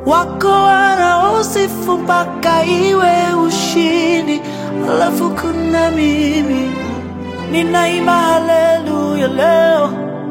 wako wanaosifu mpaka iwe ushindi, alafu kuna mimi ninaimba haleluya leo.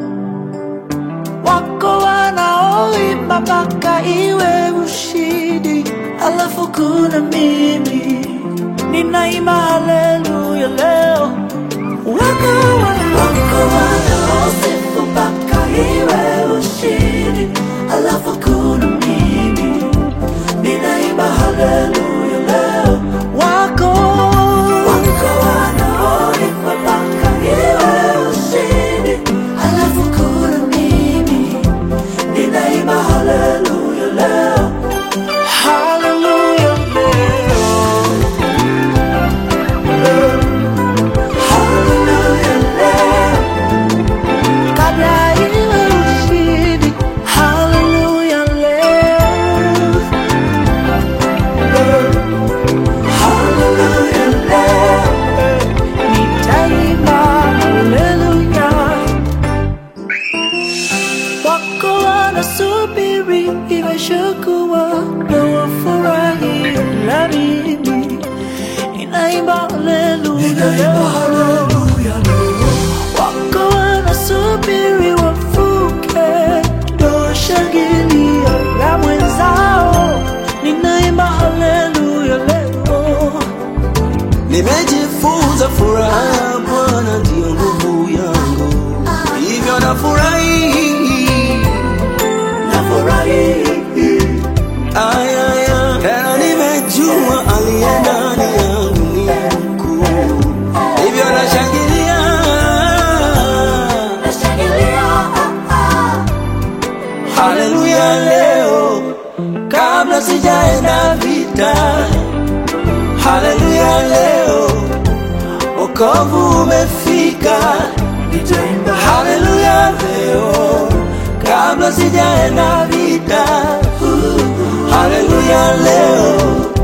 Wako wanaoimba mpaka iwe ushindi, alafu kuna mimi ninaimba haleluya leo. Wako wana- wako wanaosifu mpaka iwe ushindi, alafu kuna mimi ninaimba haleluya leo. Wako wako wanaoimba mpaka iwe ushindi, alafu kuna mimi ninaimba haleluya leo. Haleluya leo. Haleluya leo. Kabla iwe ushindi. Haleluya leo. Haleluya leo. Nitaimba haleluya. Wako wanasubiri imeshakuwa na wafurahi na mimi ninaimba haleluya wako wanasubiri wafuke toshangilia na mwenzao ninaimba haleluya leo Nimejifunza furaha Bwana ndiyo nguvu yangu, hivyo nafurahi. nafurahi Ayaya, tena nimejua aliye ndani yangu ni mkuu, hivyo nashangilia. nashangilia Haleluya leo, kabla sijaenda vita. Haleluya leo, wokovu umefika. nitaimba Haleluya leo, kabla sijaenda vita. Haleluya leo,